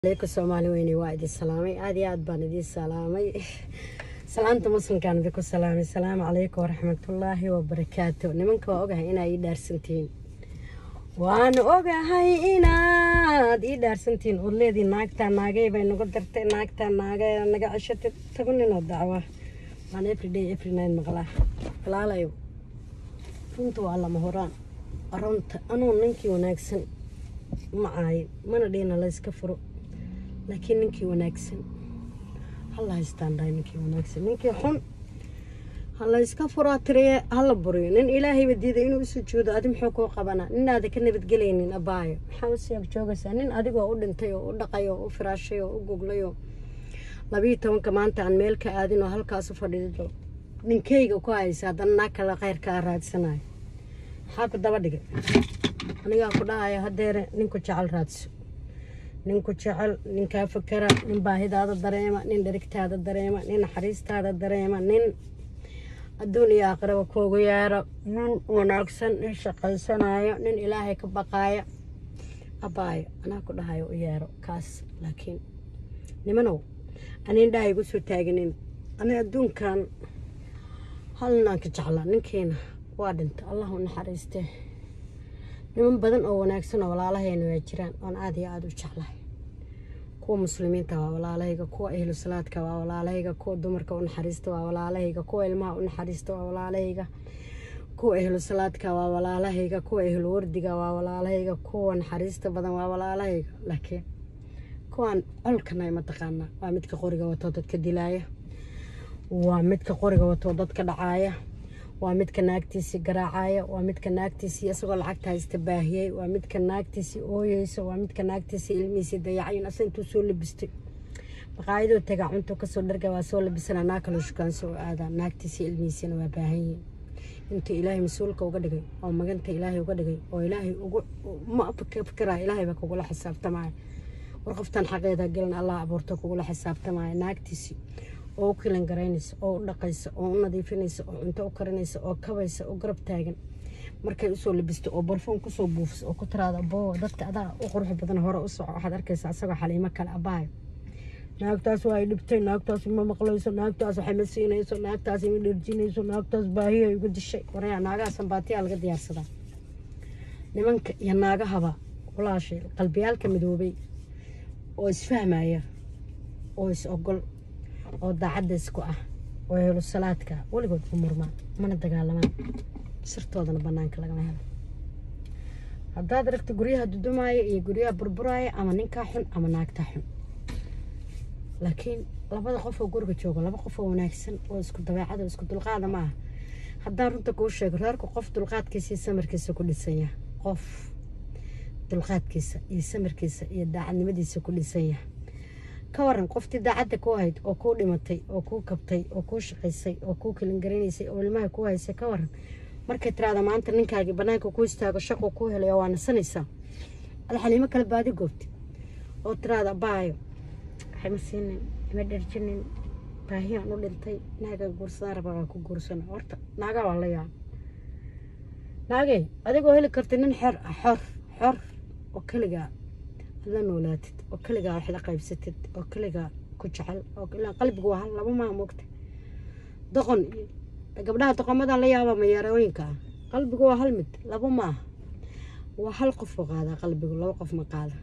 aleyku soomaali weyne waa idin salaamay aada iyo aad baan idiin salaamay salaanta muslimkaan idinku salaamay salaamu calaykum waraxmatullaahi wabarakaatu nimanka waa ogahay inaa ii dhaarsantihiin waan ogahay inaad ii dhaarsantihiin ood leediin naagtaa naagay bay nagu dartay naagtaa naagay naga ceshatay tagu ninoo dacwa waan everyday every night maqlaa walaalayo runta waa lama horaan runta anuu ninkii wanaagsan ma aayin mana dhihina layska furo laakiin ninkii wanaagsan hala haystaan dhahay ninkii wanaagsan ninkii xun hala iska furaa tiriye hala buriyo nin ilaahayba diiday inuu usujuudo adi muxuu kuu qabanaa ninaada ka nabadgelaynin abaayo maxaa usii agjoogaysaa nin adigoo u dhintay oo u dhaqay oo u firaashay oo u guglay oo labiiyo tobanka maanta aan meel ka aadin oo halkaas u fadhiido ninkayga ku haysa haddana naag kale kheyrkaa raadsanayo maxaa ku daba dhigay anigaa ku dhahayo hadeere ninku jecel raadso ninku jecel ninkaa fakera nin baahidaada dareema nin dherigtaada dareema nin naxariistaada dareema nin adduun iyo aakhiraba kuugu yeero nin wanaagsan nin shaqaysanayo nin ilaahay ka baqaaya abaayo anaa ku dhahayo u yeero kaas laakiin nimanow anin dhaha igu soo taaginin ani adduunkan hal ninaan ka jeclaa ninkiina waa dhinta allah u naxariistee niman badan oo wanaagsan oo walaalahayna waa jiraan oon aada iyo aada u jeclahay kuwa muslimiinta waa walaalahayga kuwa ehlu salaadka waa walaalahayga kuwa dumarka u naxariista waa walaalahayga kuwa ilmaha u naxariista waa walaalahayga kuwa ehlu salaadka waa walaalahayga kuwa ehlu wardiga waa walaalahayga kuwa naxariista badan waa walaalahayga laakiin kuwaan colkana mataqaanaa waa midka qoriga watoo dadka dilaaya waa midka qoriga watoo dadka dhacaaya waa midka naagtiisii garaacaya waa midka naagtiisii isagoo lacagta haysta baahiyey waa midka naagtiisii ooyeysa waa midka naagtiisii ilmihiisii dayacayin asa intuu soo labistay maqaayadoo tagaa cunto kasoo dharga waa soo labisana naag kaloo shukaanso oo aadaa naagtiisii ilmihiisiina waa baahan yihiin intuu ilaahay mas-uulka uga dhigay oo maganta ilaahay uga dhigay oo ilaahay ugu ma fikiraya ilaahay baa kugula xisaabtamaya war qoftan xaqeeda galan allah abuurto kugula xisaabtamaya naagtiisii oo u kilan garaynaysa oo u dhaqaysa oo u nadiifinaysa oo cunto u karinaysa oo kabaysa oo garab taagan markay usoo labisto oo barfuun kusoo buufisa oo ku tiraada boo dadka adaa u qurux badan hore u soco waxaad arkaysa asagoo xaliimo kale abaayo naagtaas waa ay dhibtay naagtaas ma maqlayso naagtaas waxay ma siinayso naagtaas ima dherjinayso naagtaas baahiya igu dishay waraya naagaha sambaatiyaa laga diyaarsadaa nimanka iyo naagahaba walaashay qalbiyaalka midoobay oo isfahmaya oo is ogol oo daacadda isku ah oo helo salaadka weligood u murmaan mana dagaalamaan sirtoodana banaanka lagama helo haddaad aragto guryaha dudumaaya iyo guryaha burburaaya ama ninkaa xun ama naagtaa xun laakiin labada qof oo guriga jooga laba qof oo wanaagsan oo isku dabeecada isku dulqaada ma aha haddaan runta kuu sheego reerku qof dulqaadkiisa iyo samarkiisa ku dhisanya qof dulqaadkiisa iyo samarkiisa iyo daacadnimadiisa ku dhisanya ka waran qoftii daacadda ku ahayd oo kuu dhimatay oo kuu kabtay oo kuu shaqaysay oo kuu kalingaranaysay oo ilmaha ku haysay ka waran markay tiraada maanta ninkaagii banaanka ku istaago shaqo kuu helay oo waa nasanaysaa ada xaliimo kale baadi goobti oo tiraada baayo waxay ma siinin ima dherjinin baahiyaan u dhintay naaga guursadaan rabaa waa ku guursana horta naagaa waa la yaab naagey adigoo heli karta nin xor ah xor xor oo keligaa la noolaatid oo keligaa wax la qaybsatid oo keligaa ku jecel oo qalbigu waa hal laba maa moogta doqon gabdhaha doqomadan la yaaba mayaarooyinka ah qalbigu waa hal mid laba maaha waa hal qof oo qaadaa qalbigu laba qof ma qaada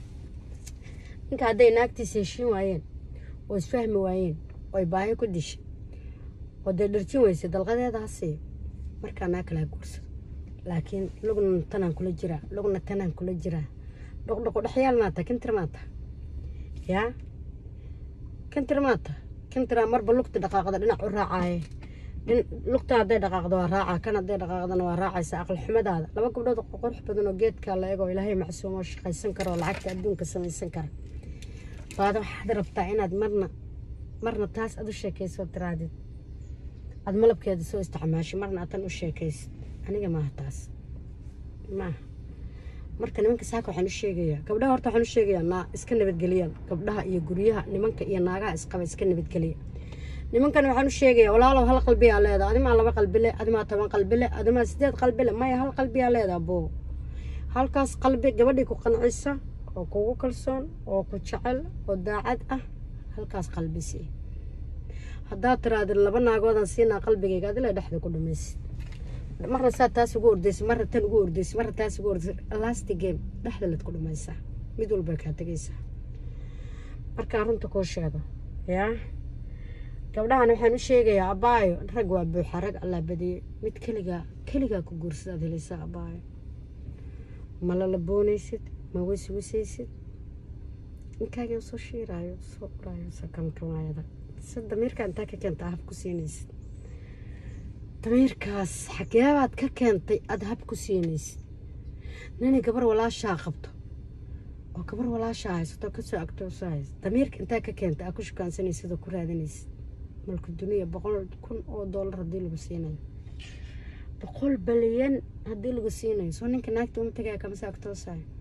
ninka hadday naagtiisa heshiin waayeen oo isfahmi waayeen oo ay baahi ku dishay oo dee dharjin weysay dalqadeeda ha siiyo markaa naag kale ha guursado laakiin lugna tanaan kula jiraa lugna tanaan kula jiraa dhoqdhoqo dhexyaal maata kintir maata yaa kintir maata kintiraa marba lugta dhaqaaqda dhinac u raacaaye lugta hadday dhaqaaqdo waa raaca kan hadday dhaqaaqdana waa raacaysa aqal xumadaada laba gabdhood qurux badan oo geedkaa la eego ilaahay macsuumo shaqaysan karo oo lacagta adduunka samaysan kara baada waxaad rabtaa inaad marna marna taas aad u sheekayso tiraadid aad malabkeeda soo isticmaashay marna aad tan u sheekaysid aniga maaha taas maaha marka nimanka saaka waxaan u sheegayaa gabdhaha horta waxaan u sheegayaa naa iska nabadgeliyaan gabdhaha iyo guryaha nimanka iyo naagaha isqaba iska nabadgeliya nimankan waxaan u sheegayaa walaalow hal qalbiyaa leedaa adimaa laba qalbile adimaa toban qalbile adimaa sideed qalbile maya hal qalbiyaa leedaa boo halkaas qalbi gabadhii ku qancisa oo kugu kalsoon oo ku jecel oo daacad ah halkaas qalbisi haddaad tiraahda laba naagoodan siinaa qalbigayga adila dhexda ku dhamaysid marna saa taas ugu ordaysa marna tan ugu ordaysa marna taas ugu ordaysa last game dhexda lad ku dhamaysaa mid walba kaa tegaysaa markaan runta kuu sheego yaa gabdhahan waxaan u sheegayaa abaayo rag waa buuxa rag allaa badiyey mid keligaa keligaa ku guursadaad helaysaa abaayo ma lalaboonaysid ma wiswisaysid ninkaagii soo shiiraayo soo uraayo sakamkamaayada si damiirkaa intaa ka keenta hab ku siinaysid damiirkaas xageebaad ka keentay aada hab ku siinaysid nini gabar walaashaa qabto oo gabar walaashaa haysato kasoo agtooso haysa damiirka intaa ka keenta aad ku shukaansanaysid oo ku raadanaysid malka duniya boqol kun oo doolar haddii lagu siinayo boqol balyan haddii lagu siinayo soo ninka naagta uma tagaya kamase agtoosayo